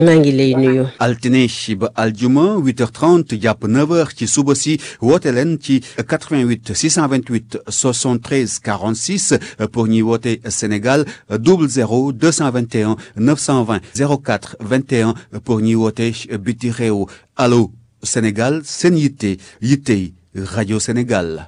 maa ngi lay nuyu. altine ba aljuma 8h30 jàpp 9h ci suba si woote leen ci 88 628 73 46 pour ñuy woote Sénégal 00 221 920 04 21 pour ñuy woote biti réew allo Sénégal seen yitte yittey rajo Sénégal.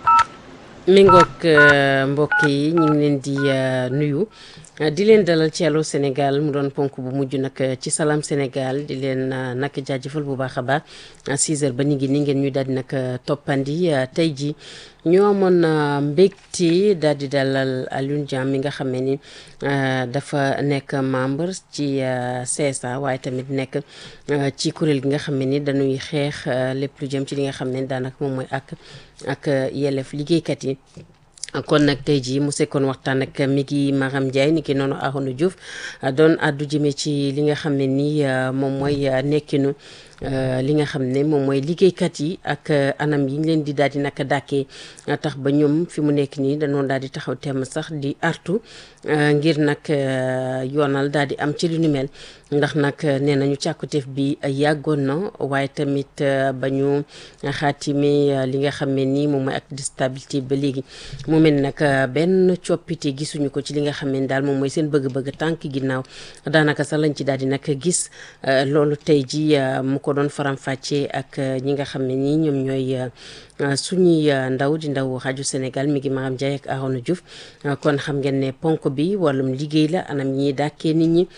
mi ngoog mbokk yi ñu ngi leen di nuyu. di leen dalal ci Allô Sénégal mu doon ponk bu mujj nag ci Salam Sénégal di leen nag jaajëfal bu baax a baax 6 heures ba ñu ngi ni ngeen ñu daal di nag toppandi tey ji ñoo amoon mbégte daal di dalal Alioune Diam mi nga xam ne ni dafa nekk membre ci CSA waaye tamit nekk ci kuréel gi nga xam ne ni dañuy xeex lépp lu jëm ci li nga xam ne daanaka moom mooy ak ak yelleef liggéeykat yi. kon nag tey jii mu sekkoon waxtaan ak mi ngi Maram Ndiaye ni ki noonu Arona Diouf doon àddu jëmee ci li nga xam ne nii moom mooy nekkinu li nga xam ne moom mooy liggéeykat yi ak anam yi ñu leen di daal di naka dàkkee tax ba ñoom fi mu nekk nii dañoo daal di taxaw temm sax di artu ngir nag yoonal daal di am ci lu ni mel ndax nag nee nañu càkkutéef bi yàggoon na waaye tamit ba ñu xaatime li nga xam ne nii moom mooy ak stabilité ba léegi mu mel nag benn coppite gisuñu ko ci li nga xam ne daal moom mooy seen bëgg-bëgg tànk ginnaaw daanaka sax lañ ci daal di nag gis loolu tey ji mu ko doon faram-fàccee ak ñi nga xam ne nii ñoom ñooy suñuy ndaw di ndaw rajo Sénégal mi ngi Maram Ndiaye ak Arona Diouf kon xam ngeen ne ponk bi wàllum liggéey la anam ñi dàkkee nit ñi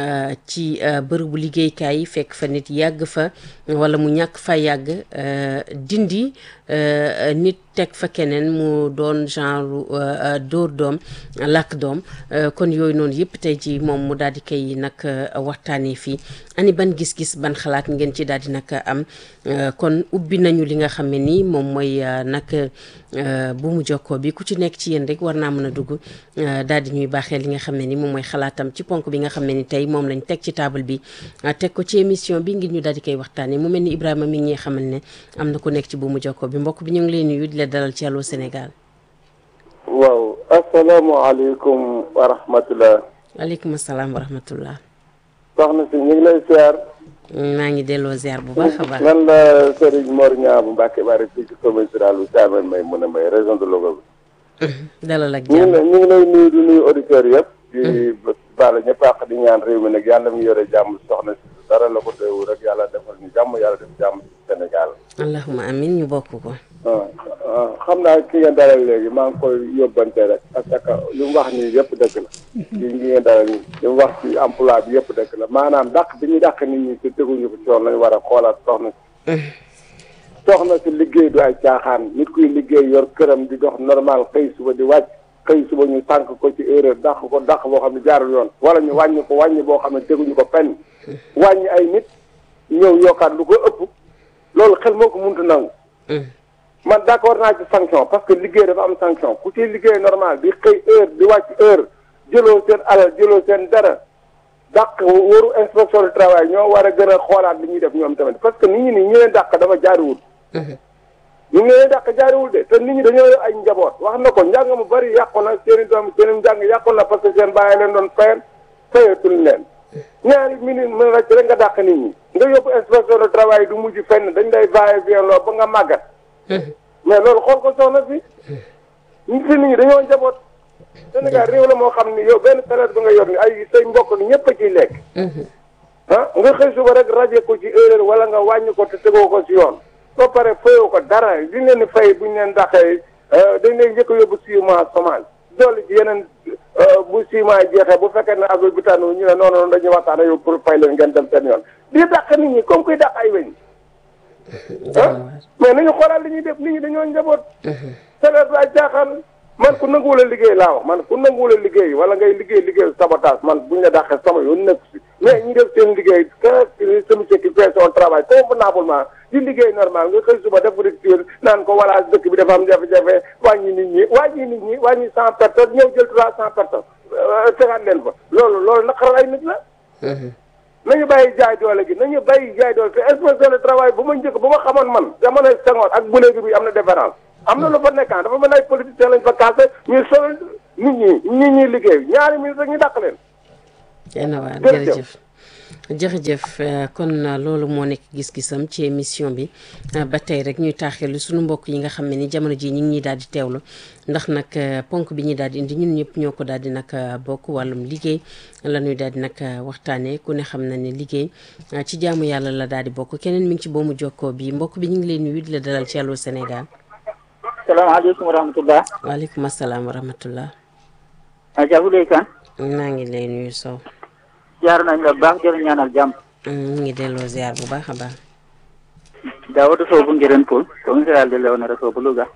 ci bërëbu liggéeykaay yi fekk fa nit yàgg fa wala mu ñàkk fa yàgg dindi nit teg fa keneen mu doon genre dóor doom làkk doom kon yooyu noonu yëpp tey ji moom mu daal di koy nag waxtaanee fii ani ban gis-gis ban xalaat ngeen ci daal di nag am kon ubbi nañu li nga xam ne nii moom mooy nag bu mu jokkoo bi ku ci nekk ci yéen rek war naa mën a dugg daal di ñuy baaxee li nga xam ne ni moom mooy xalaatam ci ponk bi nga xam ne ni tey moom lañ teg ci table bi teg ko ci émission bi ngir ñu daal di koy waxtaanee mu mel ni Ibrahima mi ngi ñuy xamal ne am na ku nekk ci bu mu jokkoo bi mbokk bi ñu ngi lay nuyu di la dalal ci Allô Sénégal. waaw asalaamaaleykum wa rahmatulah. waaleykum salaam wa rahmatulah. soxna si ñu ngi lay ziar. maa ngi delloo ziar bu baax a baax. man la Serigne Mor Niang bu Mbacke Bari fii ci commune rurale bu Thiamène may mun a may région de Louga bi. dalal ak ñu ngi jàmm lay ñu ngi lay nuyu di nuyu auditeurs yëpp. di baal ñëpp àq di ñaan réew mi nag yàlla mu yore jàmm soxna si dara la ko teewu rek yàlla defal ñu jàmm yàlla def jàmm ci Sénégal. allahuma amin ñu bokk ko. ah xam naa ki ngeen dalal léegi maa ngi koy yóbbante rek parce que li mu wax nii yëpp dëgg la. li ngeen dalal nii li mu wax ci emploi bi yëpp dëgg la maanaam dàq bi ñu dàq nit ñi te teguñu ko ci yoon lañu war a xoolaat soxna si. soxna si liggéey du ay caaxaan nit kuy liggéey yor këram di dox normal xëy suba di wàcc xëy suba ñu tànk ko ci erreur dàq ko dàq boo xam ne jaarul yoon wala ñu wàññi ko wàññi boo xam ne teguñu ko fenn wàññi ay nit ñëw yokkaat lu ko ëpp loolu xel moo ko mënut a nangu. man d'accord naa ci sanction parce que liggéey dafa am sanction ku ci liggéey normal di xëy heure di wàcc heure jëloo seen alal jëloo seen dara dàq waru inspection du travail ñoo war a gën a xoolaat li ñuy def ñoom tamit parce que nit ñi nii ñu leen dàq dafa jaariwul ñu ngi leen dàq jaariwul de te nit ñi dañoo yor ay njaboot wax na ko njàng mu bari yàqu na seen i doom seen i njàng yàqu na parce que seen bàyyi leen doon fayal fayatul leen ñaari minute mën rek rek nga dàq nit ñi nga yóbbu inspection du travail du mujj fenn dañ lay bàyyi bien loo ba nga màggat mais loolu xool ko soxna si ñu fi nit ñi dañoo njaboot Sénégal réew la moo xam ni yow benn période bi nga yor ni ay say mbokk ni ñëpp a ciy lekk ah nga xëy suba rek rajo ko ci erreur wala nga wàññi ko te tegoo ko ci yoon soo pare fayoo ko dara liñ leen di fay buñ leen dàqee dañ leen njëkk a yóbbu six mois chômage dolli ci yeneen bu six mois jeexee bu fekkee ne affaire bi tànn ñu ne non non dañuy waxtaan ak yow pour fay leen ngeen dem seen yoon di dàq nit ñi comme kuy dàq ay weñ ah mais nañu xoolaat li ñuy def nit ñi dañoo njaboot. salaire bi ay caaxaan man ku nanguwul a liggéey laa wax man ku nanguwul a liggéey wala ngay liggéey liggéey sabotage man buñ la dàqee sama yoon nekk si mais ñi def seen liggéey que celui qui fait son travail convenablement di liggéey normal nga xëy suba def rupture naan ko voilà dëkk bi dafa am jafe-jafe wàññi nit ñi wàññi nit ñi wàññi cent personnes ñëw jël trois cent personnes tegaat leen fa loolu loolu naqaral ay nit la. nañu bàyyi jaay doole gi nañu bàyyi jaay doole te inspection du travail bu ma njëkk bu ma xamoon man jamonoy Senghor ak bu léegi bi am na différence am na lu fa nekkaan dafa mel ay politiciens lañ fa kaase ñuy sonal nit ñi nit ñi liggéey ñaari minutes rek ñu dàq leen. jërëjëf jërëjëf jërëjëf kon loolu moo nekk gis-gisam ci émission bi ba tey rek ñuy taaxeelu suñu mbokk yi nga xam ne ni jamono ji ñu ngi ñuy daal di teewlu ndax nag ponk bi ñuy daal di indi ñun ñëpp ñoo ko daal di nag bokk wàllum liggéey la ñuy daal di nag waxtaanee ku ne xam na ne liggéey ci jaamu yàlla la daal di bokk keneen mi ngi ci boomu jokkoo bi mbokk bi ñu ngi leen nuyu di la dalal ci Allô Sénégal. salaamaaleykum wa rahmatulah. waaleykum salaam wa rahmatulah. Adja Bouleye Kane. maa ngi lay nuyu Sow. jaar nañ la baax jërë ñaanal jàmm. ñu ngi delloo ziar bu baax a baax. Daawuda Sow bu Ngirène Poul comme que yàlla delloo na Sow bu Louga.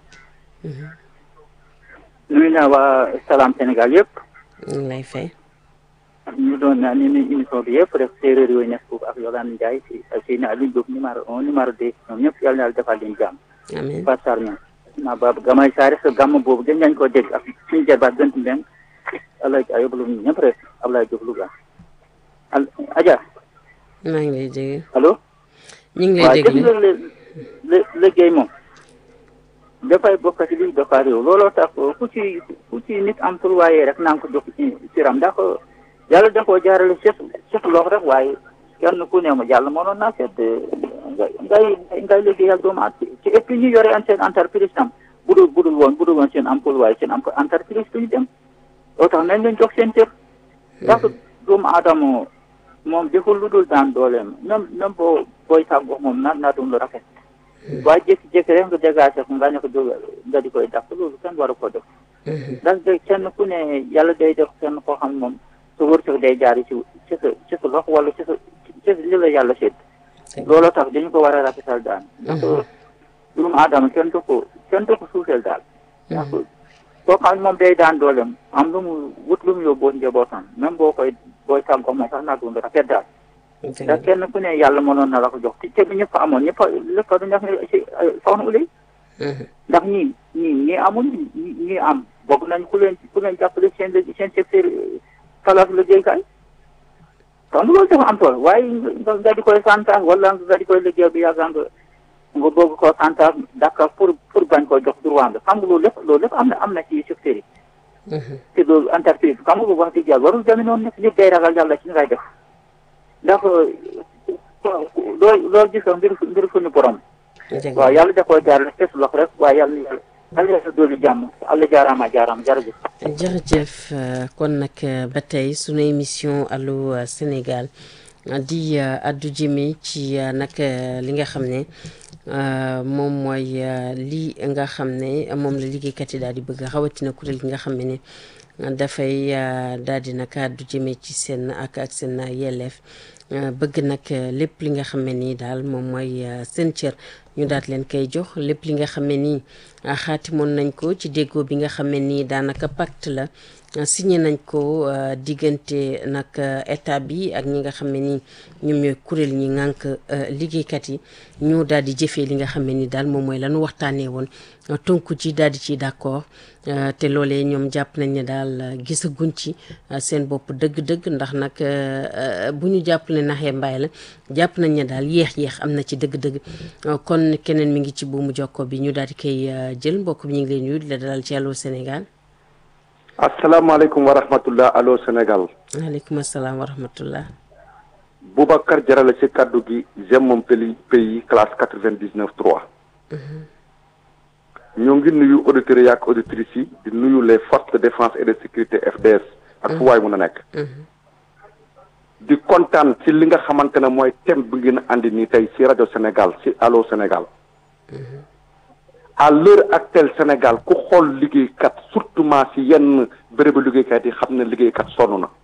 nuyu naa waa Salam Sénégal yëpp. ñu ngi lay fay. ñu doon naa ni émission bi yëpp rek séeréer yooyu nekk foofu ak Yolande Ndiaye si Seydina Aliou Diop numéro un numéro deux ñoom ñëpp yàlla na yàlla defal leen jàmm. amiin Fatou Sarr ñoom. naa baabu gamay saare sa gàmm boobu gën nañ koo dégg ak suñu jarbaat gënt mbeng Ablaye Diop yóbbu ñu ñëpp rek Ablaye Diop Louga. al Adja. maa ngi lay dégg. allo. ñu ngi lay waaw déglu gis nga lé liggéey moom dafay bokk ci liy doxal réew looloo tax ku ci ku ci nit am tur waaye rek naa ko jox ci siram ndax yàlla da koo jaarale set set loxo rek waaye kenn ku ne ma yàlla mënoon naa seet ngay ngay liggéeyal doomu at ci et puis ñu yore an seen entreprise tam budul budul woon budul woon seen emploi waaye seen entreprise duñu dem loo tax nañ leen jox seen cër ndax doomu aadama moom deful lu dul daan dooleem même même boo booy tàggoo moom na naa doon lu rafet waaye jékki-jékki rek nga dégagé ko nga ne ko jóg nga di koy dàq loolu kenn waru ko def ndax de kenn ku ne yàlla day def kenn koo xam moom sa wërsëg day jaar ci ci sa ci sa loxo wala ci sa ci li la yàlla sédd looloo tax dañu ko war a rafetal daal ndax doomu aadama kenn du ko kenn du ko suufeel daal ndax koo xam moom day daan dooleem am lu mu wut lu mu yóbboo njabootam même boo koy booy tàggoo moom sax naa doon rafet daal ndax kenn ku ne yàlla mënoon na la ko jox te bi ñëpp amoon ñëpp lépp du ñax si soxna Ulay ndax ñii ñii ñii amul ñii am bokk nañ ku leen ku leen jàppale seen seen secteur place liggéeykaay kon loolu dafa am tool waaye nga nga di koy santaas wala nga di koy liggéey bi yàgg nga nga bëgg koo santaas d'accord pour pour bañ koo jox droit nga xam nga loolu lépp loolu lépp am na am na ci secteur yi te loolu entreprise xam nga wax dëgg yàlla warul demee noonu nekk nit day ragal yàlla ci ngay def ndax loolu loolu gis nga mbir mbir suñu borom. waaw yàlla da koo jaarale fes lox rek waaye yàlla yàlla yàlla yàlla doolu jàmm àlla jaaraama jaaraama jërëjëf. jërëjëf kon nag ba tey sunu émission Allô Sénégal di addu jëme ci nag li nga xam ne moom mooy lii nga xam ne moom la liggéeykat yi daal di bëgg rawatina kuréel gi nga xam ne dafay daal di nag addu jëme ci seen ak ak seen yelleef bëgg nag lépp li nga xam ne nii daal moom mooy seen cër ñu daat leen koy jox lépp li nga xam ne nii xaatimoon nañ ko ci déggoo bi nga xam ne nii daanaka pacte la signé nañ ko diggante nag état bi ak ñi nga xam ne nii ñoom ñooy kuréel ñi ngànk liggéeykat yi ñu daal di jëfee li nga xam ne nii daal moom mooy lanu waxtaanee woon tonku ci daal di ci d'accord te loolee ñoom jàpp nañ ne daal gisaguñ ci seen bopp dëgg-dëgg ndax nag bu ñu jàpp ne naxee mbaay la jàpp nañ ne daal yéex-yéex am na ci dëgg-dëgg kon keneen mi ngi ci buumu jokko bi ñu daal di koy jël mbokk bi ñu ngi leen nuyu di la dalal ci Allô Sénégal. asalaamaaleykum wa rahmatullah Allô Sénégal. waaleykum asalaam wa rahmatullah. Boubacar Jarale ci kaddu gi j'aime mon pays pays classe quatre vingt dix neuf trois. ñoo ngi nuyu auditeurs yi ak auditrices yi di nuyu les forces de défense et de sécurité FDS. ak fu waay mun a nekk. di kontaan ci li nga xamante ne mooy thème bi ngeen andi nii tey ci rajo Sénégal ci Allô Sénégal. à l'heure actuelle Sénégal ku xool liggéeykat surtout ci yenn bérébu liggéeykat yi xam ne liggéeykat sonn na.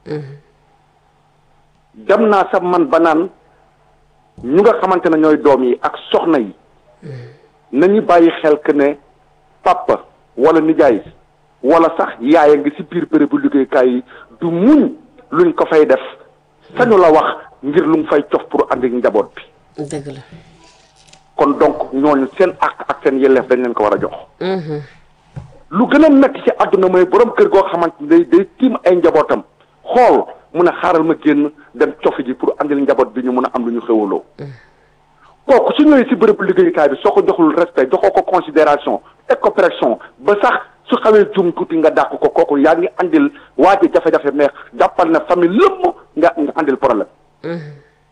dem naa sax man ba naan ñu nga xamante ne ñooy doom yi ak soxna yi. nañu bàyyi xel que ne papa wala nijaay wala sax yaaya ngi ci biir bérébu liggéeykaay yi du muñ luñ ko fay def. sañu la wax ngir lu mu fay cof pour andi njaboot bi. dëgg la. kon donc ñooñu seen àq ak seen yelleef dañ leen ko war a jox. lu gën a metti ci àdduna mooy borom kër goo xamante day day tiim ay njabootam xool mun a xaaral ma génn dem cofi ji pour andil njaboot bi ñu mun a am lu ñu xewaloo. kooku su ñëwee si bërëbu liggéeyukaay bi soo ko joxul respect joxoo ko considération teg ko pression ba sax su xawee jum tuuti nga dàq ko kooku yaa ngi andil waa ji jafe-jafe mais jàppal na famille lépp nga nga andil problème.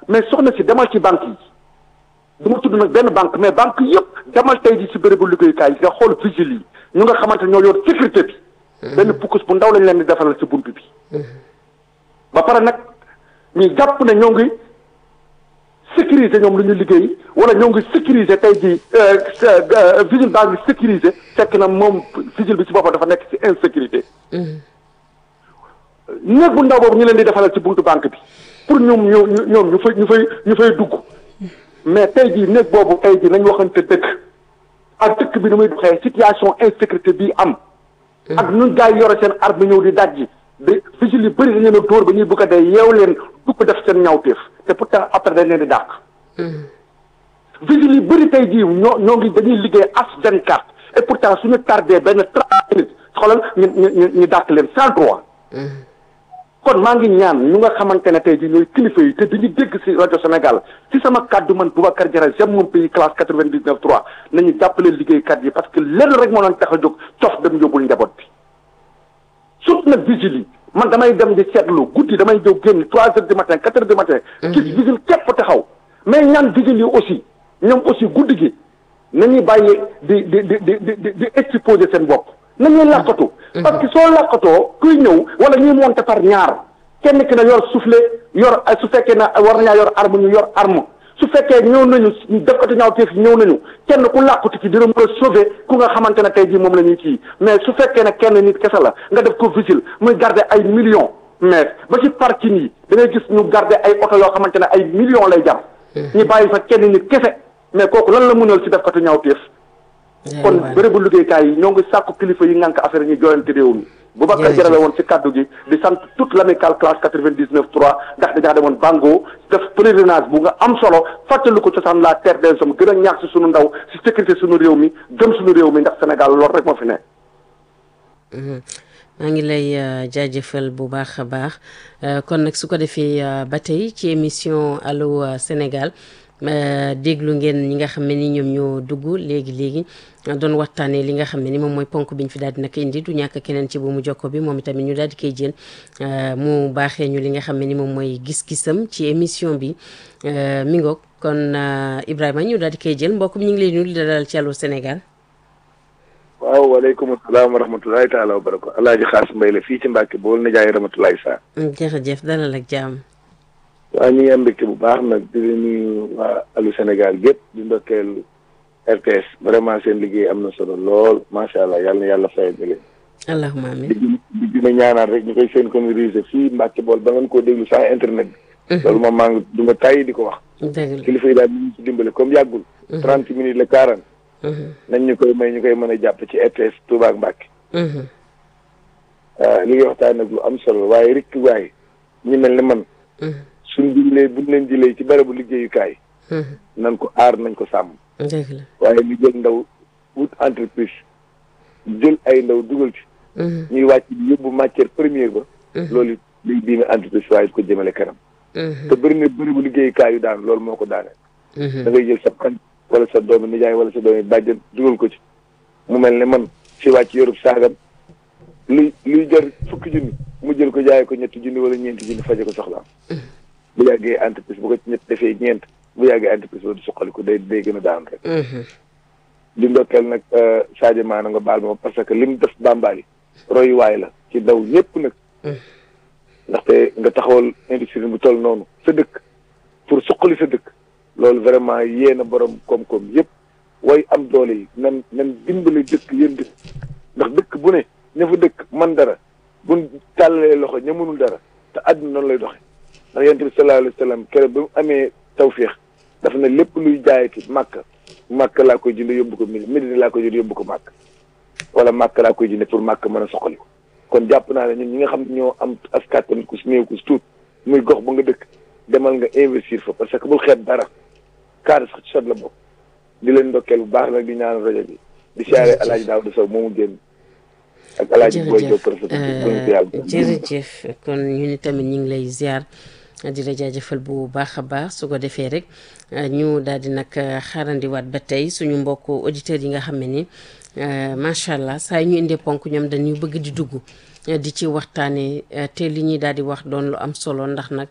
mais soxna si demal ci banque yi du ma tudd nag benn banque mais banque yëpp demal tey ji si bérébu liggéeyukaay yi nga xool vigile yi ñu nga xamante ñoo yor sécurité bi benn pukkus bu ndaw lañ leen di defaral si bunt bi ba pare nag ñu jàpp ne ñoo ngi sécuriser ñoom lu ñu liggéey wala ñoo ngi sécuriser tey ji vigile baa ngi sécuriser fekk na moom vigile bi si boppam dafa nekk si insécurité néeg bu ndaw boobu ñu leen di defalal ci buntu banque bi pour ñoom ñu ñoom ñu fay ñu fay ñu fay dugg mais tey jii néeg boobu tey jii nañ waxante dëkk ak dëkk bi ni muy doxee situation insécurité bii am ak ñun gars yi yore seen arme ñëw di dajji de vigile yu bëri dañ leen a dóor ba ñuy bëgg a dee yeew leen dugg def seen ñawteef te pourtant après dañ leen di dàq vigile yu bëri tey jii ñoo ñoo ngi dañuy liggéey as vingt quatre et pourtant suñu tardé benn trente minutes xoolal ñu ñu ñu dàq leen sans droit kon maa ngi ñaan ñu nga xamante ne tey jii ñooy kilifa yi te dañu dégg ci rajo Sénégal ci sama kàddu man Boubacar Diarra j'aime mon pays classe quatre vingt dix neuf trois nañu jàppale liggéeykat yi parce que lenn rek moo leen tax a jóg cof dem yóbbul njaboot bi surtout nag vigile yi man damay dem di seetlu guddi damay jóg génn trois heures du matin quatre heures du matin gis vigile képp taxaw mais ñaan vigile yi aussi ñoom aussi guddi gi nañuy bàyyi di di di di di di exposer seen bopp nañuy làqatu parce que soo làqatoo kuy ñëw wala ñuy monter par ñaar kenn ki na yor soufflet yor su fekkee na war nañaa yor arme ñu yor arme su fekkee ñëw nañu def ko ñaaw teef ñëw nañu kenn ku làqatu ci dina mën a sauver ku nga xamante ne tey jii moom la ñuy kii mais su fekkee ne kenn nit kese la nga def ko vigile muy garder ay millions mais ba ci parking yi da ngay gis ñu garder ay oto yoo xamante ne ay millions lay jar ñu bàyyi fa kenn nit kese mais kooku lan la mënal si def ko ñaaw teef kon bërëbu liggéeykaay yi ñoo ngi sàkku kilifa yi ngànk affaire yi ñu jooyante réew mi Boubacar Diarra la woon ci kaddu gi di sant toute l'amicale classe quatre-vingt-dix-neuf trois ndax dañaa demoon Bango def pèlerinage bu nga am solo fàttali ko cosaan la terre des hommes gën a ñaax si sunu ndaw si sécurité sunu réew mi gëm sunu réew mi ndax Sénégal loolu rek moo fi ne maa ngi lay jaajëfal bu baax a baax kon nag su ko defee ba tey ci émission Allô Sénégal déglu ngeen ñi nga xam ne ni ñoom ñoo dugg léegi léegi doon waxtaanee li nga xam ne ni moom mooy ponk bi ñu fi daal di nag indi du ñàkk keneen ci bu mu jokko bi moom itamit ñu daal di koy jël mu baaxee ñu li nga xam ne ni moom mooy gis-gisam ci émission bi mi ngoog kon Ibrahima ñu daal di koy jël mbokk bi ñu ngi lay nuyu di dalal ci Allô Sénégal. waaw waaleykum salaam wa rahmatulahi taala wa barakaatu alaaji xaas mbay la fii ci Mbàkke bool na jaay rahmatulahi saa. jërëjëf dalal ak jàmm. waaw ñu ngi am mbégte bu baax nag di nuyu waa Allô Sénégal gépp di ndokkeel RTS vraiment seen liggéey am na solo lool macha allah yàlla na yàlla fayal leen. allahumma amiin di di dina ñaanal rek ñu koy seen communauté fii Mbàkke bool ba ngeen koo déglu sans internet bi. loolu moom maa ngi du ma tàyyi di ko wax. dëgg la kilifa yi daal ñu ngi ci dimbale comme yàggul. trente minutes la quarante. nañ ñu koy may ñu koy mën a jàpp ci RTS Touba ak Mbàkke. li ngay waxtaan nag lu am solo waaye rek waaye ñu mel ne man. suñ jëlee buñ leen jëlee ci barabu liggéeyukaay. nañ ko aar nañ ko sàmm. dëgg la waaye ñu jël ndaw wut entreprise jël ay ndaw dugal ci. ñuy wàcc di yóbbu matière première ba. loolu liy diime entreprise waaye ko jëmale kanam. te bëri na barabu liggéeyukaay yu daan loolu moo ko daane. da ngay jël sa xarit wala sa doomi nijaay wala sa doomi bàjjen dugal ko ci. mu mel ne man si wàcc yorub saagam luy luy jar fukki junni mu jël ko jaay ko ñetti junni wala ñeenti junni faje ko soxlaam. bu yàggee entreprise bu ko ñett defee ñeent bu yàggee entreprise boobu di suqali ko day day gën a daan rek. di ndokkeel nag Sadio Maana nga baal ma parce que lim def bàmbaali royuwaay la ci ndaw ñëpp nag. ndaxte nga taxawal industrie bu toll noonu sa dëkk pour suqali sa dëkk loolu vraiment yéen a borom koom-koom yëpp way am doole yi nan nan dimbali dëkk yéen dëkk ndax dëkk bu ne ña fa dëkk man dara buñ tàllalee loxo ña mënul dara te àdduna noonu lay doxe ndax yonent bi sallallahu alayhi wa sallam keroog ba mu amee tawféex dafa ne lépp luy jaayati màkk màkk laa koy jënd yóbbu ko Médine Médine laa koy jënd yóbbu ko màkk wala màkk laa koy jënd pour màkk mën a soxali ko kon jàpp naa ne ñun ñi nga xam ñoo am askan tamit ku si néew ku si tuut muy gox ba nga dëkk demal nga investir fa parce que bul xeeb dara kaar sax ci sot la bokk di leen ndokkeel bu baax nag di ñaan rajo bi di siyaare alaaji Daawda Sow moomu génn ak alaaji Boy Diop jërëjëf jërëjëf kon ñu ni tamit ñu ngi lay ziar di la jaajëfal bu baax a baax su ko defee rek ñu daal di nag xaarandiwaat ba tey suñu mbokk auditeurs yi nga xam ne ni macha allah saa ñu indee ponk ñoom dañuy bëgg di dugg di ci waxtaanee te li ñuy daal di wax doon lu am solo ndax nag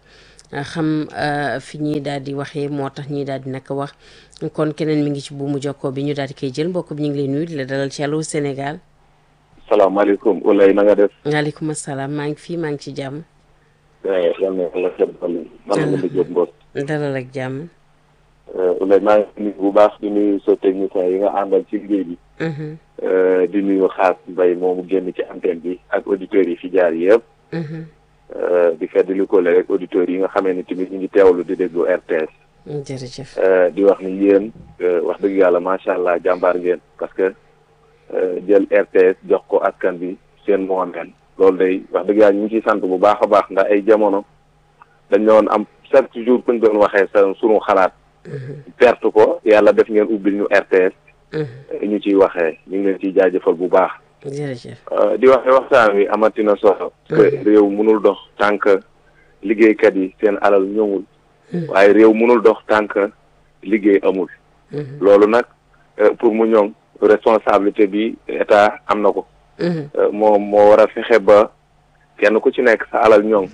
xam fi ñuy daal di waxee moo tax ñuy daal di naka wax kon keneen mi ngi ci buumu jokkoo bi ñu daal di koy jël mbokk bi ñu ngi lay nuyu di la dalal ci Allô Sénégal. salaamaaleykum Oulay na nga def. waaleykum salaam maa ngi fii maa ngi ci jàmm. yal na yàlla xebbal man la nga jóg mboot. dalal ak jàmm. Oulay maa ngi nuyu bu baax di nuyu sa technicien yi nga àndal ci liggéey bi. di nuyu xaas mbay moomu génn ci antenne bi ak auditeurs yi fi jaar yëpp. di fedd li ko rek auditeurs yi nga xamee ni tamit ñu ngi teewlu di déglu RTS. jërëjëf. di wax ni yéen wax dëgg yàlla macha allah jàmbaar ngeen parce que jël RTS jox ko askan bi seen moomeel loolu day wax dëgg yàlla ñu ngi ciy sant bu baax a baax ndax ay jamono dañ doon am chaque jour kuñ doon waxee sa sunu xalaat. perte ko yàlla def ngeen ubbil ñu RTS. ñu ciy waxee ñu ngi leen ciy jaajëfal bu baax. jërëjëf. di wax waxtaan wi amatina solo. que réew mënul dox tant que liggéeykat yi seen alal ñëwul. waaye réew mënul dox tant que liggéey amul. loolu nag pour mu ñoŋ responsabilité bi état am na ko. moo moo war a fexe ba kenn ku ci nekk sa alal ñoŋ.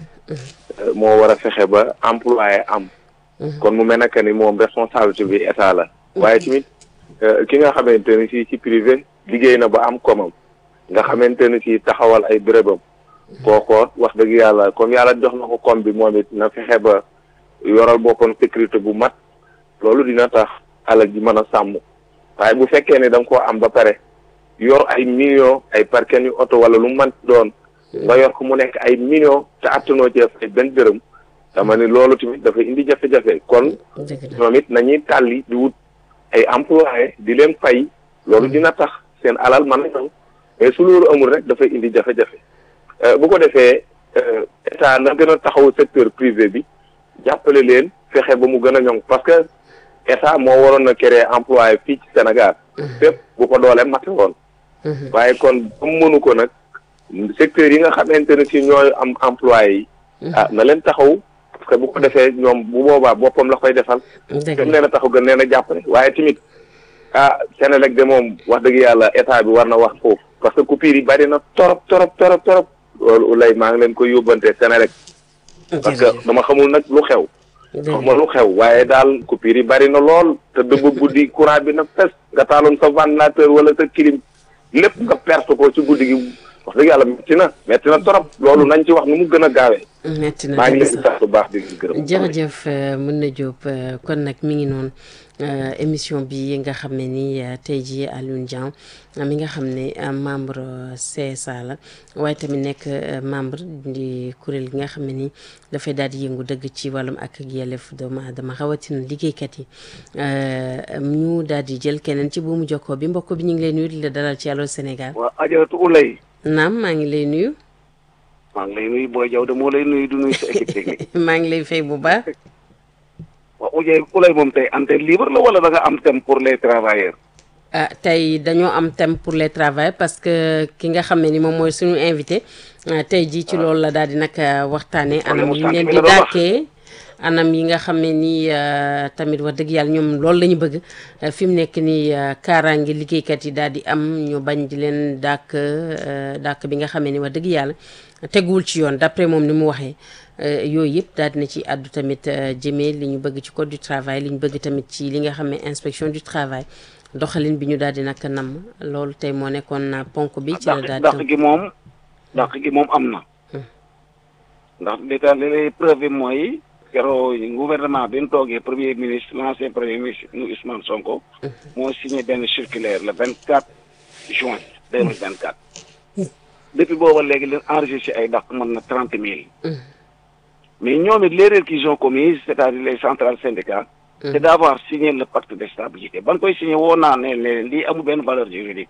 moo war a fexe ba employé am. kon mu mel ne que ni moom responsabilité bi état la. waaye tamit ki nga xamante ni si ci privé liggéey na ba am komam nga xamante ni si taxawal ay bérébam. kookoo wax dëgg yàlla comme yàlla jox na ko kom bi moom it na fexe ba. yoral boppam sécurité bu mat loolu dina tax alal ji mën a sàmm waaye bu fekkee ne da nga koo am ba pare yor ay millions ay parken yu oto wala lu mu mën doon nga yor ko mu nekk ay millions te attanoo cee fay benn dërëm dama ni loolu tamit dafa indi jafe-jafe kon ñoom it nañuy tàlli di wut ay employé di leen fay loolu dina tax seen alal mën a ñëw mais su loolu amul rek dafay indi jafe-jafe bu ko defee état na gën a taxaw secteur privé bi jàppale leen fexe ba mu gën a ñoŋ parce que état moo waroon a créer employé fii ci Sénégal. fépp bu ko doolee mate woon. waaye kon ba mu mënu ko nag secteur yi nga xamante ne si ñooy am employé yi. ah na leen taxaw parce que bu ko defee ñoom bu boobaa boppam la koy defal. gën leen a taxaw gën leen a jàppale waaye tamit ah Sénélec de moom wax dëgg yàlla état bi war na wax foofu parce que coupure yi bari na torop torop torop torop loolu lay maa ngi leen koy yóbbante Sénélec. parce que dama xamul nag lu xew. xamul lu xew waaye daal coupure yi bari na lool te dëbb guddi courant bi na fes nga taaloon sa ventilateur wala sa clim lépp nga perte ko ci guddi gi wax dëgg yàlla metti na metti na torop loolu nañ ci wax nu mu gën a gaawee. metti na maa ngi leen di sant bu baax di gërëm. jërëjëf mën na Diop kon nag mi ngi noonu émission bi nga xam ne ni tey jii Alioune Dieng mi nga xam ne membre CSA la waaye tamit nekk membre di kuréel gi nga xam ne ni dafay daal di yëngu dëgg ci wàllum ak ak yelleef doomu aadama rawatina liggéeykat yi ñu daal di jël keneen ci buumu jokkoo bi mbokk bi ñu ngi lay nuyu di la dalal ci Allô Sénégal. waaw Adjaratou Oulay. naam maa ngi lay nuyu. maa ngi lay nuyu Boy Diaw de moo lay nuyu du nuyu sa équipe technique. maa ngi lay fay bu baax. waaw Oulay Oulay moom tey antenne libre la wala da nga am thème pour les travailleurs. ah tey dañoo am thème pour les travailleurs parce que ki nga xam ne ni moom mooy suñu invité tey jii ci loolu la daal di nag waxtaanee. anam yi ñu leen di dàkkee anam yi nga xam ne nii tamit wax dëgg yàlla ñoom loolu la ñu bëgg fi mu nekk nii kaaraange liggéeykat yi daal di am ñu bañ di leen dàkk dàkk bi nga xam ne ni wax dëgg yàlla teguwul ci yoon d'après moom ni mu waxee. yooyu yëpp daal dina ci àddu tamit jëmee li ñu bëgg ci code du travail li ñu bëgg tamit ci li nga xam ne inspection du travail doxalin bi ñu daal di nag namm loolu tey moo nekkoon ponk bi. ci la daal dàq gi moom dàq gi moom am na. ndax li tax li lay preuve mooy keroog gouvernement bi mu toogee premier ministre l'ancien premier ministre nu Ousmane Sonko. moo signé benn circulaire le vingt quatre juin deux mille vingt quatre. depuis booba léegi leen enregistré ay dàq mën na trente mille. mais ñoom it l'erreur qu'ils ont commise c'est-à-dire les centrales syndicales c'est d'avoir signé le pacte de stabilité ban koy signé woo naa ne leen lii amul benn valeur juridique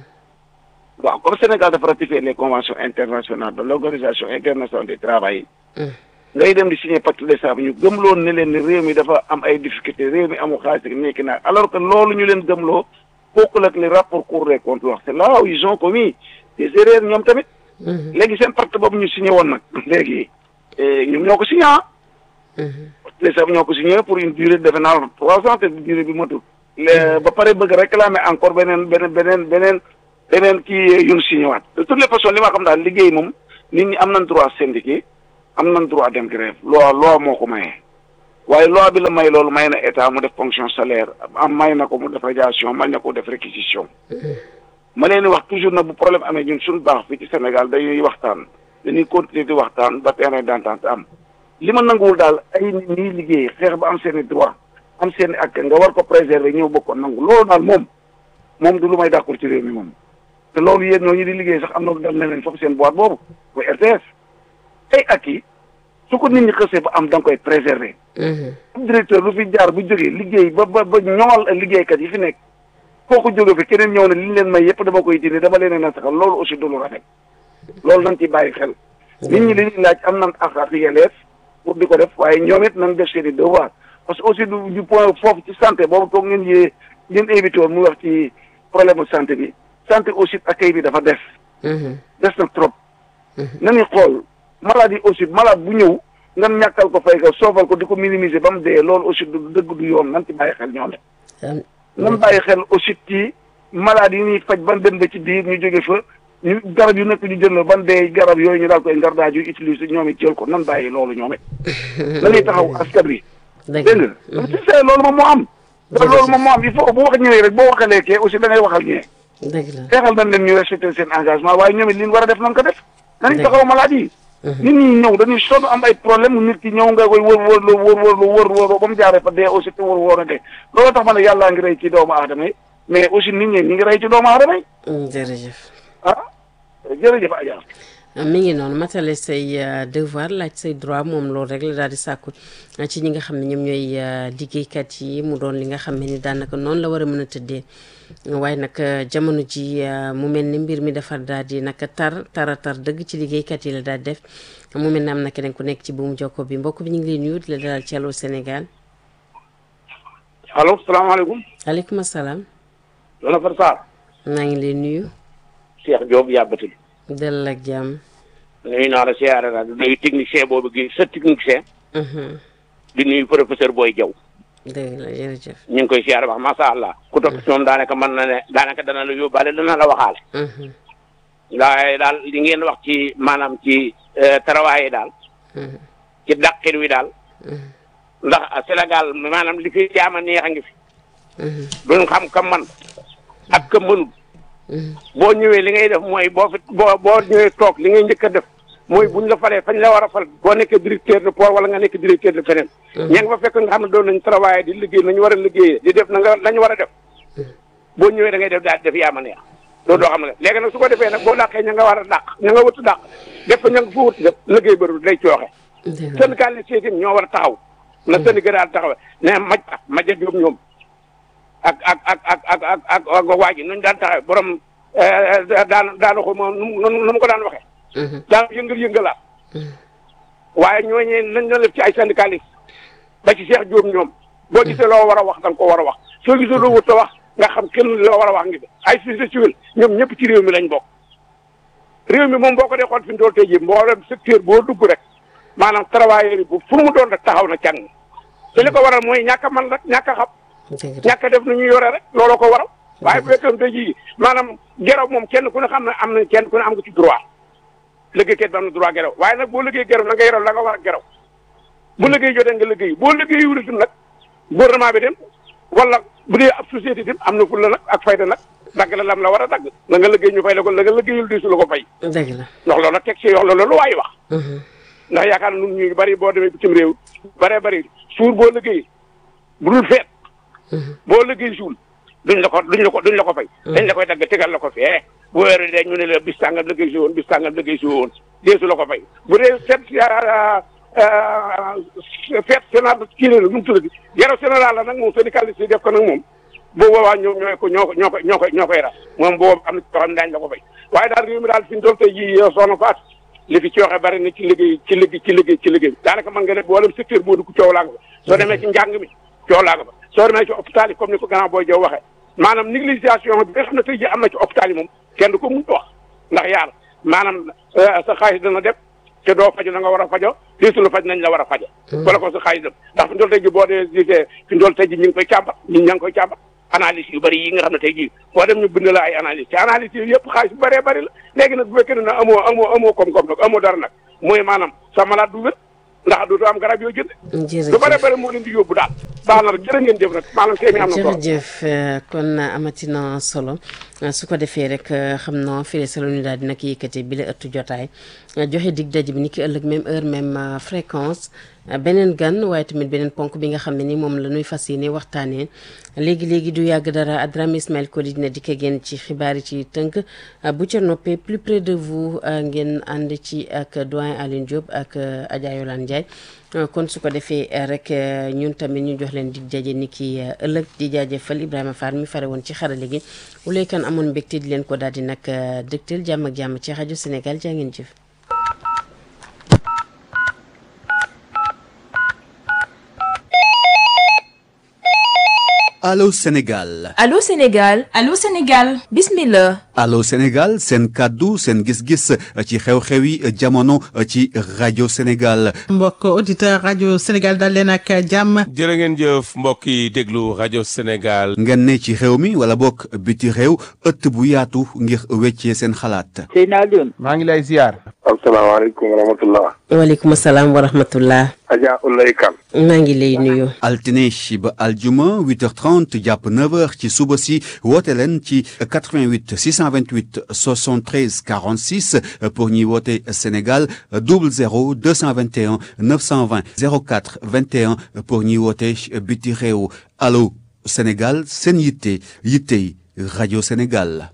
waaw comme Sénégal dafa ratifier les conventions internationales de l'organisation internationale du travail ngay dem di signé pacte de stabilité ñu gëmloon ne leen ni réew mi dafa am ay difficultés réew mi amul xaalis nekki naa alors que loolu ñu leen gëmloo bokkul ak li rapport Cour des comptes wax c'est là où ils ont commis des erreurs ñoom tamit léegi seen pacte boobu ñu signé woon nag léegi ñoom ñoo ko signé ah. les sables ñoo ko signé pour une durée defe naa trois ans te durée bi matul. ba pare bëgg réclamer encore beneen beneen beneen beneen beneen kii yu ñu signé waat de toutes les façons li ma xam daal liggéey moom nit ñi am nañ droit syndiqué am nañ droit dem grève loi loi moo ko maye waaye loi bi la may loolu may na état mu def fonction salaire am may na ko mu def radiation may na ko def réquisition ma leen di wax toujours nag bu problème amee ñun suñu baax fii ci Sénégal dañuy waxtaan dañuy continuer di waxtaan ba terrain d'entente am li ma nanguwul daal ay nit ñiy liggéey xeex ba am seen i droit am seen i ak nga war ko préserver ñëw bokk ko nangu loolu daal moom moom du lu may d'accord ci réew mi moom te loolu yéen ñooñu di liggéey sax am na lu dal ne leen foofu seen boîte boobu mooy RTS ay ak yi su ko nit ñi xësee ba am da nga koy préserver directeur lu fi jaar bu jógee liggéey ba ba ba ñoŋal liggéeykat yi fi nekk kooku jóge fi keneen ñëw ne li ñu leen may yëpp dama koy dindi dama leen a nasaxal loolu aussi du lu rafet loolu nañ ci bàyyi xel nit ñi li ñuy laaj am nañ ak ak yelleef pour di ko def waaye ñoom it nañ def seen i devoir parce que aussi du du point foofu ci santé boobu toog ngeen yee ngeen invité woon mu wax ci problème santé bi santé aussi accueil bi dafa des des na trop nañuy xool maladie aussi malade bu ñëw nga ñàkkal ko fay ko soofal ko di ko minimiser ba mu dee loolu aussi du dëgg du yoon nan ci bàyyi xel ñoom it nan bàyyi xel aussi ci malade yi ñuy faj ban dem ba ci biir ñu jóge fa ñu garab yu nekk ñu jël la ban dee garab yooyu ñu daal koy ngardaaj yu utiliser ñoom it jël ko nan bàyyi loolu ñoom it nañuy taxaw askan wi dégg nga si see loolu moom moo am da loolu moom moo am il faut bu wax ñëwee rek boo waxalee kee aussi da ngay waxal ñee dëgg la xeexal nañ leen ñu respecté seen engagement waaye ñoom it li ñu war a def nañ ko def nañ taxaw malade yi nit ñi ñëw dañuy sonn am ay problème nit ki ñëw nga koy wër wër lu wër wër lu wër wër ba mu jaaree fa dee aussi te wër wër a dee loolu tax ma ne yàllaa ngi rey ci doomu aadama yi mais aussi nit ñi ñi ngi rey ci doomu aadama yi jërëjëf ah jërëjëf Adja mi ngi noonu matale say devoir laaj say droit moom loolu rek la daal di sàkku ci ñi nga xam ne ñoom ñooy liggéeykat yi mu doon li nga xam ne ni daanaka noonu la war a mën a tëddee waaye nag jamono ji mu mel ni mbir mi dafa daal di naka tar tara tar dëgg ci liggéeykat yi la daal def mu mel ne am na keneen ku nekk ci buumu jokko bi mbokk bi ñu ngi lay nuyu di la dalal ci Allô Sénégal. allo salaamaaleykum. aleykum salaam. Lola Far Sarr. maa ngi lay nuyu. Cheikh Diop yàbbati. dalal ak jàmm. nuyu naa la siyaare naa di nuyu technicien boobu gi sa technicien. di nuyu professeur Boy Diaw. dëgg la jërëjëf. ñu ngi koy siyaare wax macha allah. ku topp ci moom daanaka mën na ne daanaka dana la yóbbaale dana la waxaale. waaye daal li ngeen wax ci maanaam ci tarawaaye yi daal. ci dàqir wi daal. ndax Sénégal maanaam li fi jaama neex a ngi fi. duñ xam ka man ak ka mënul. boo ñëwee li ngay def mooy boo fi boo boo ñëwee toog li ngay njëkk a def mooy buñ la falee fañ la war a fal boo nekkee directeur de port wala nga nekk directeur de feneen. ña nga fa fekk nga xam ne doon nañ travailler di liggéey nañu war a liggéeyee di def na nga lañu war a def boo ñëwee da ngay def daal def yaa ma neex loolu doo xam ne léegi nag su ko defee nag boo dàqee ña nga war a dàq ña nga wëtu dàq def fa ña nga fa wëtu def liggéey bëru day cooxe syndicaliste yi ñoo war a taxaw na syndicat daal taxaw ne maj maja jóob ñoom ak ak ak ak ak ak ak ak waa ji nuñ daan taxaw borom daan daana ko moom nu nu mu ko daan waxee daan yëngal yëngalaat waaye ñooñee nañ doon def ci ay syndicaliste ba ci Cheikh Diop ñoom boo gisee loo war a wax da nga ko war a wax soo gisee loo wut a wax nga xam kenn loo war a wax ngi fi ay société civile ñoom ñëpp ci réew mi lañ bokk réew mi moom boo ko dee xool fi mu doon tey jii mboolem secteur boo dugg rek maanaam travailleur yi bu fu mu doon rek taxaw na càng te li ko waral mooy ñàkk a man rek ñàkk a xam ñàkk a def nu ñuy yore rek looloo ko waral waaye bu fekkoon tey jii maanaam geraw moom kenn ku ne xam ne am na kenn ku ne am nga ci droit liggéeykat bi am na droit geraw waaye nag boo liggéey geraw na nga yeraw la nga war a geraw bu liggéey jotee nga liggéey boo liggéey wulitum nag gouvernement bi dem wala bu dee ab société dem am na ful la nag ak fayda nag dagg la lam la war a dagg la nga liggéey ñu fay la ko la nga liggéeyul di su la ko fay dëgg la ndax loolu teg ci yox la loolu waay wax ndax yaakaar na nun ñu bari boo demee bitim réew baree bari suur boo liggéey bu dul feet boo liggéey suul duñ la ko duñ la ko duñ la ko fay dañ la koy dagg tegal la ko fee bu weeru dee ñu ne la bis tàngam liggéey si woon bis tàngam liggéey si woon deesu la ko fay bu dee seet feet sénat kii la nu mu tuddati yaro général la nag moom syndicaliste yi def ko nag moom bu boobaa ñoom ñooy ko ñoo ko ñoo ko ñoo koy ñoo koy ras moom boobu am na ci xam ne daañu la ko fay waaye daal réew mi daal fi ñu doon tey jii soxna Faat li fi cooxe bari na ci liggéey ci liggéey ci liggéey ci liggéey daanaka mën nga ne boolem secteur boo dugg coow laa nga fa soo demee ci njàng mi coow laa nga fa soo demee ci hôpital yi comme ni ko gannaaw booy jow waxee maanaam négligation bi nga xam ne tey jii am na ci hôpital yi moom kenn du ko mun wax ndax yaar maanaam sa xaalis dana def te doo faju na nga war a fajo diisu la faj nañ la war a fajo wala ko sa xaalis dem ndax fi ndool tey ji boo dee gisee fi ndool tey ji ñu ngi koy càmbar ñun ña ngi koy càmbar analyse yu bëri yi nga xam ne tey jii boo dem ñu bind la ay analyse te analyse yi yëpp xaalis bu bëree bëri la léegi nag bu fekkee ne nag amoo amoo amoo koom-koom nag amoo dara nag mooy maanaam sa malade du wér ndax dootoo am garab yoo jënd lu bare bare moo leen di yóbbu daal baax na rek jërë ngeen jëf nag maanaam tey mi am na solo jërëjëf kon amatina solo su ko defee rek xam naa fii solo ñu daal dina ko yëkkati bi la ëttu jotaay joxe dig daje bi ni ki ëllëg même heure même fréquence beneen gan waaye tamit beneen ponk bi nga xam ne ni moom la ñuy fas yéene waxtaanee léegi léegi du yàgg dara Adrame Ismaël Koli dina dikk génn ci xibaar yi ci tënk bu ca noppee plus près de vous ngeen ànd ci ak doyen Aline Diop ak Adja Yolande Ndiaye kon su ko defee rek ñun tamit ñu jox leen dig daje ni ki ëllëg di jaajëfal Ibrahima Fall mi fare woon ci xarale gi wulay kan amoon mbégte di leen ko daal di nag dëgtal jàmm ak jàmm ci rajo Sénégal jaa ngeen jëf. Allô Sénégal Allô Sénégal Allô Sénégal bismillah Allô Sénégal seen kàddu seen gis-gis ci xew-xewi jamono ci rajo Sénégal mbokk auditeur rajo Sénégal dal leen ak jàmm jërë ngeen jëf mbokk yi déglu rajo Sénégal ngeen ne ci xew mi wala bokk biti réew ëtt bu yaatu ngir weccee seen xalaat Seydina Alioune maa ngi lay ziar asalaamaaleykum wa rahmatullah waaleykum salaam wa rahmatullah Adja Ulay Kan maa ngi lay nuyu altine ba aljuma 8h30 jàpp 9h ci suba si woote leen ci 88 628 73 46 pour ñuy woote Sénégal 00 221 920 04 21 pour ñuy woote biti réew allo Sénégal seen yitte yittey rajo Sénégal.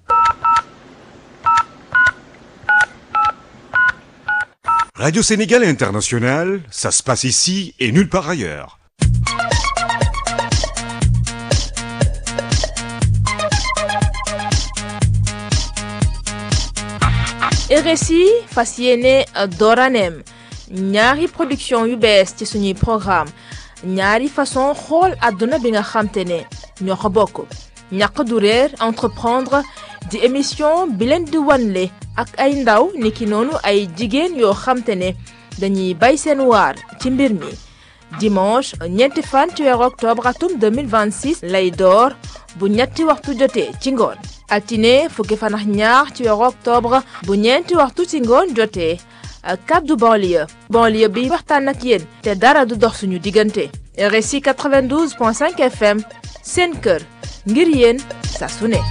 Radio Sénégal International, ça se passe ici et nulle part ailleurs. RSI fas yéene dooraneem ñaari production yu bees ci suñuy programme ñaari façon xool àdduna bi nga xamte ne ñoo ko bokk ñàq du réer entreprendre di émission bi leen di wanle ak ay ndaw niki noonu ay jigéen yoo xamte ne dañuy bay seen waar ci mbir mi dimanche ñeenti fan ci weeru octobre atum 2026 lay door bu ñetti waxtu jotee ci ngoon altine fukki fan ak ñaar ci weeru octobre bu ñeenti waxtu ci ngoon jotee kaddu banlieue banlieue bi waxtaan ak yéen te dara du dox suñu diggante RSI 92.5 FM seen kër ngir yéen saa su ne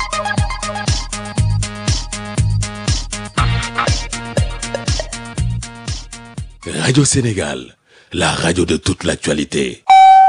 Radio Sénégal, la radio de toute l'actualité.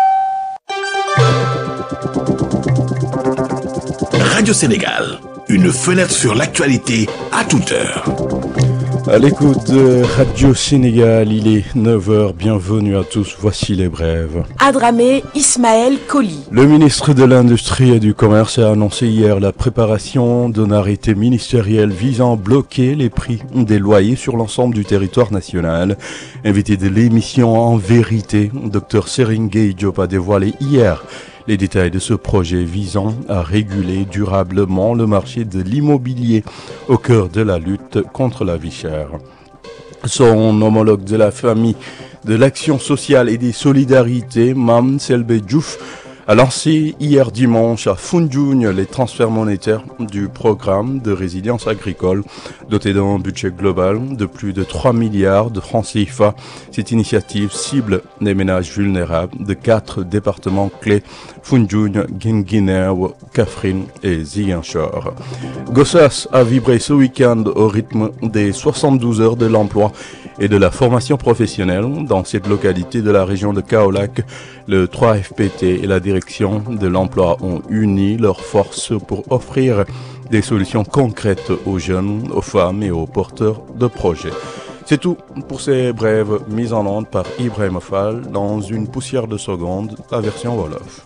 Radio Sénégal, une fenêtre sur l'actualité à toute heure. À l'écoute de Radio Sénégal, il est 9h, bienvenue à tous, voici les brèves. Adramé Ismaël Koli. Le ministre de l'Industrie et du Commerce a annoncé hier la préparation d'un arrêté ministériel visant à bloquer les prix des loyers sur l'ensemble du territoire national. Invité de l'émission En vérité, Dr Seringue Diop a dévoilé hier les détails de ce projet visant à réguler durablement le marché de l'immobilier au cœur de la lutte contre la vie chère. Son homologue de la famille de l'action sociale et des solidarités, Mam Selbe Diouf, a lancé hier dimanche à Foundiougne les transferts monétaires du programme de résilience agricole doté d'un budget global de plus de 3 milliards de francs CFA. Cette initiative cible les ménages vulnérables de quatre départements clés Foundiougne, Guinguinéo, Kafrine et Ziguinchor. Gossas a vibré ce week-end au rythme des 72 heures de l'emploi et de la formation professionnelle dans cette localité de la région de Kaolac. Le 3FPT et la direction de l'emploi ont uni leurs forces pour offrir des solutions concrètes aux jeunes, aux femmes et aux porteurs de projets. C'est tout pour ces brèves mises en onde par Ibrahim Fall dans une poussière de seconde, la version Wolof.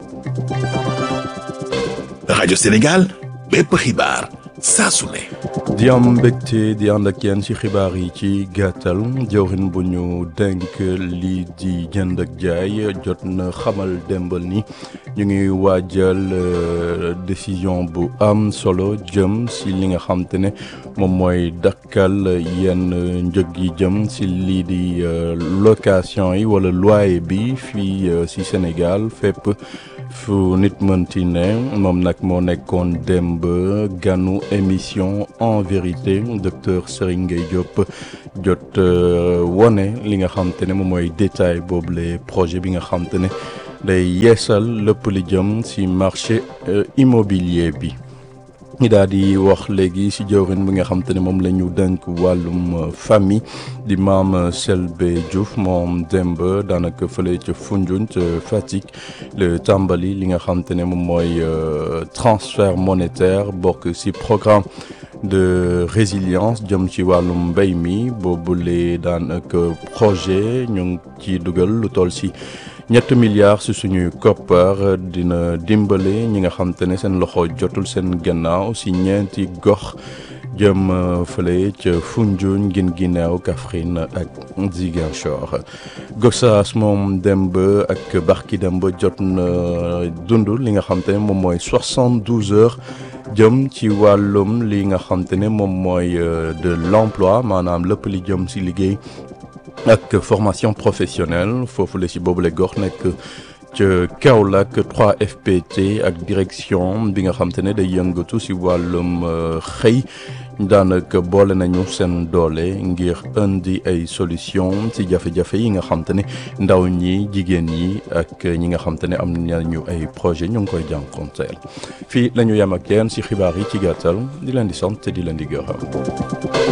Radio Sénégal, bépp xibaar saa su ne. di am mbégte di ànd ak yéen ci xibaar yi ci gàttal jawrin bu ñu denk lii di jënd ak jaay jot na xamal démbal ni ñu ngi waajal décision bu am solo jëm ci li nga xam te ne moom mooy dakkal yenn njëg yi jëm ci lii di location yi wala loyer bi fii ci Sénégal fépp fu nit mënti ne moom nag moo nekkoon démb ganu émission en vérité docteur Serigne Gueye Diop jot wone li nga xam te ne moom mooy détail boobu le projet bi nga xam te ne day yeesal lépp li jëm ci marché immobilier bi ñi daal di wax léegi ci jawrin bi nga xam te ne moom la ñu dënk wàllum famille di maam Selbe Diouf moom démb daanaka fële ca Foundiougne ca Fatick le tàmbali li nga xam te ne moom mooy transfert monétaire bokk ci programme de résilience jëm ci wàllum mbéy mi boobule daanaka projet ñu ngi ci dugal lu toll ci ñett milliards ci suñuy koppar dina dimbale ñi nga xam te ne seen loxo jotul seen gannaaw ci ñeenti gox jëm fële ca Foundiougne Guinguinéo Kaffrine ak Ziguinchor Gossas moom demb ak barki demb jot na dund li nga xam te ne moom mooy 72 heures jëm ci wàllum li nga xam te ne moom mooy de l'emploi maanaam lépp li jëm ci liggéey ak formation professionnelle foofu la ci boobule gox nekk ca Kaolack 3FPT ak direction bi nga xam te ne day yëngatu ci wàllum xëy daanaka boole nañu seen doole ngir indi ay solution ci jafe-jafe yi nga xam te ne ndaw ñi jigéen ñi ak ñi nga xam te ne am nañu ay projet ñu ngi koy jànkonteel fii la ñu yem ak yéen ci xibaar yi ci gàttal di leen di sant te di leen di gërëm